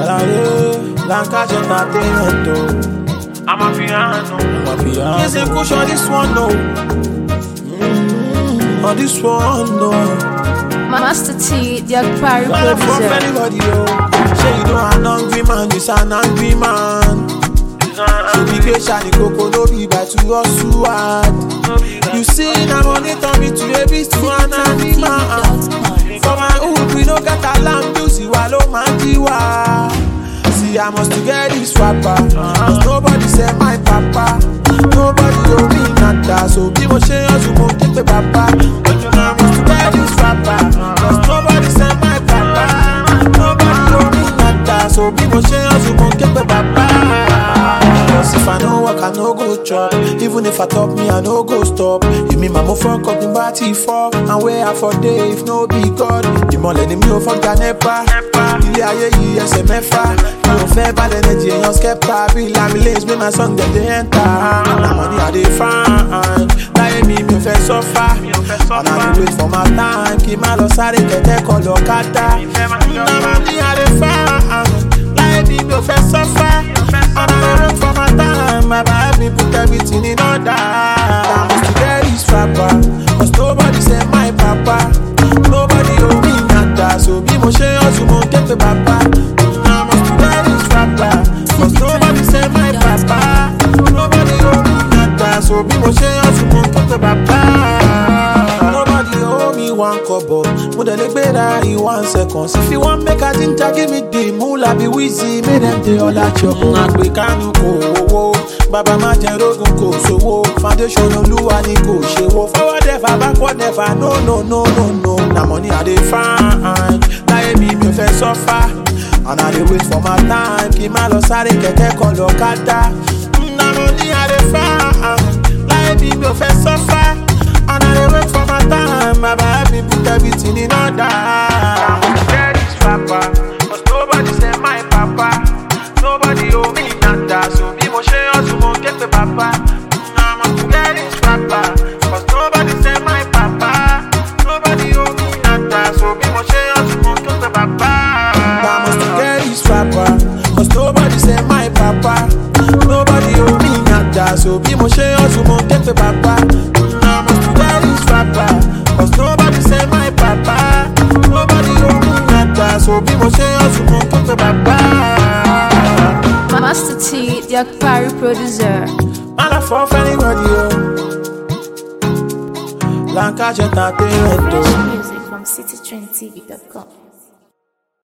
Alade, Lancaster Entertainment, oh. I'm a piano. I'm a piano. Yes, a push on this one, no. Mm, on this one, no. Master T, the Akpari Well, from producer. anybody, yo. Say you know an angry man, this an angry man. So be patient, the coco no be by to us too hard. You see, na money turn me to a beast to an animal. For my hood, we no get alarm, you see, wallow man, jiwa. See, I must to get this rapper. Cause nobody say my papa. Nobody owe me nada. So be mo share us, you won't take the papa. I must to get this rapper. Cause nobody say my papa. Nobody owe me nada. So be mo share us, you won't take the papa. Cause if I no work, I no go chop. Even if I top me, I no go stop. You mean my mo fuck up in body for and where I for day if no be God. The more let me over Ganepa. Ilé ayé yìí ẹsẹ̀ mẹ́fà. Mi ò fẹ́ bá lẹ́nẹ̀jì èèyàn skẹ́pà. Bí Lami Lanes gbé my song dem dey enter. Na money I dey find. Láyé mi mi ò fẹ́ sọ́fà. And I dey wait for my time. Kí n má lọ sáré kẹ̀kẹ́ kan lọ kátà. Na money I dey find. Láyé mi mi ò fẹ́ sọ́fà. And I dey wait for my time. My baby put everything in order. I must get this rapper. Cause nobody say my papa. Nobody owe me nada. So bí mo ṣe hustle mo ké pe bàbá. I must get this rapper. Cause nobody say my papa. Nobody owe me nada. So bí mo ṣe hustle mo ké pe bàbá. Nobody owe me one kobo. Mo dẹ̀ lè gbéra in one second. If you wan make a ginger give me the moolah be wheezy. Make dem dey all at your own. Àgbè kánú kò owó. Bàbá má jẹ rógun kò sówó. Foundation olúwa ni kò ṣe wo. Forward never backward never no no no no no. Na money I dey find. Láyé mi mi ò fẹ́ sọ́fà. And I dey wait for my time. Kí n má lọ sáré kẹ̀kẹ́ kan lọ kátà. Na money I dey find. Láyé mi mi ò fẹ́ sọ́fà. And I dey wait for my time. My baby put everything in order. Get this rapper. Cause nobody say my papa. Nobody owe me nada. So bí mo ṣe hustle mo ké pe bàbá. I must get this rapper. Cause nobody say my papa. Nobody owe me nada. So bí mo ṣe hustle mo ké pe bàbá. I must get this rapper. Cause nobody say my papa. Nobody owe me nada. So bí mo ṣe hustle mo ké pe bàbá. I must get this rapper. Cause nobody say my papa. Nobody owe me nada. So bí mo ṣe hustle mo ké pe bàbá. Master T, the Akpari producer. Man, I fall for anybody, yo. Lancaster Entertainment, Fresh oh. music from citytrendtv.com.